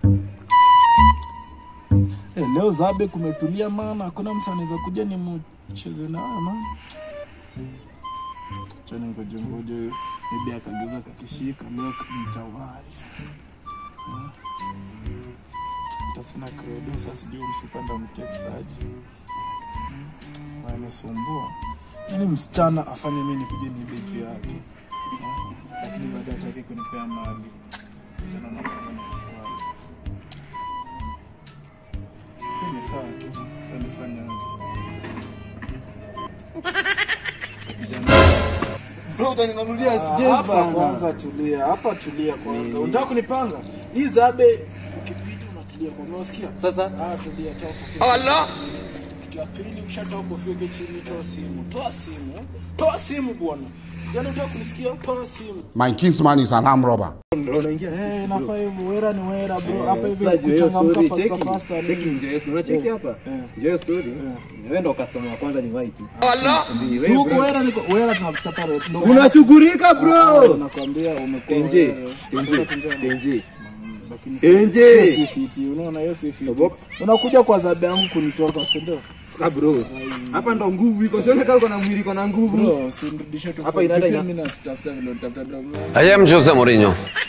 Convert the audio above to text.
Eh, leo zabe kumetulia maana hakuna mtu anaweza kuja ni mcheze naye maana. Chani ngoje ngoje maybe akageuza kakishika leo mtawai. Tasina credo sasa sijui msipanda mtextaji. Anasumbua. Yaani msichana afanye mimi nikuje ni beti yake. Eh, Lakini baada hataki kunipea mali. Msichana anafanya na kufanya. Hii ni sawa tu. Sasa nifanye aje? Bro, utaninunulia Ah, jezi hapa bana. kwanza tulia, hapa tulia kwanza. Unataka kunipanga? Hii zabe ukipita unatulia kwa unasikia? Sasa Ah, tulia, toa kofia. Allah. Kitu ya pili ukishatoa kofia uke chini, toa simu. Toa simu. Toa simu bwana. Yaani unataka kunisikia? Toa simu. My kinsman is an armed robber. ndo unaingia. Eh, nafaa hivyo. Wera ni wera bro. Hapa hivi Sasa juu ya hiyo kuchangamka story, faster cheki. faster. Cheki nini? nje, yes, unaona cheki hapa. Eh. Nje hiyo story. Wewe ndo customer wa kwanza ni white. Si huko wera niko wera tunachapa road. Ndio maana- Unashughulika Ah, bro. nakwambia umekuwa Tenje, wewe. tenje, Unataka tenje. Lakini Tenje. hiyo si fiti, unaona hiyo si fiti. Ogopa. Unakuja kwa zabe yangu kunitoka, si ndio? Ah bro. Hapa ndo nguvu iko. Sione kama uko na mwili iko na nguvu. Bro, usinirudishe tu. Hapa inaenda ina- mimi natafuta vile nitafuta dogo. I am Jose Mourinho.